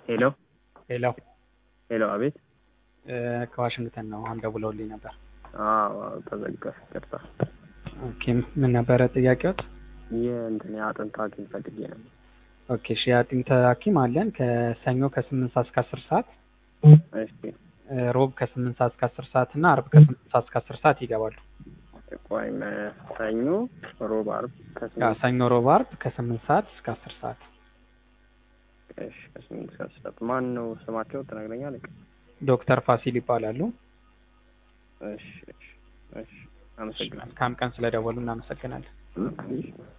ሄሎ ሄሎ ሄሎ፣ አቤት። እ ከዋሽንግተን ነው። አሁን ደውለውልኝ ነበር። አዎ ተዘጋ። ይቅርታ። ኦኬ ምን ነበረ ጥያቄዎት? ይህ እንትን የአጥንት ሐኪም ፈልጌ ነበር። ኦኬ እሺ፣ የአጥንት ሐኪም አለን ከሰኞ ከስምንት ሰዓት እስከ አስር ሰዓት እሺ እ ሮብ ከስምንት ሰዓት እስከ አስር ሰዓት እና አርብ ከስምንት ሰዓት እስከ አስር ሰዓት ይገባሉ። ቆይ መ- ሰኞ፣ ሮብ፣ ዓርብ ያ ከስምንት ሰኞ፣ ሮብ፣ አርብ ከስምንት ሰዓት እስከ አስር ሰዓት። እሺ፣ ከስምንት እስከ አስር ሰዓት። ማን ነው ስማቸው ትነግረኛለህ? ዶክተር ፋሲል ይባላሉ። እሺ እሺ እሺ፣ አመሰግናለሁ። መልካም ቀን ስለደወሉ እናመሰግናለን። እሺ።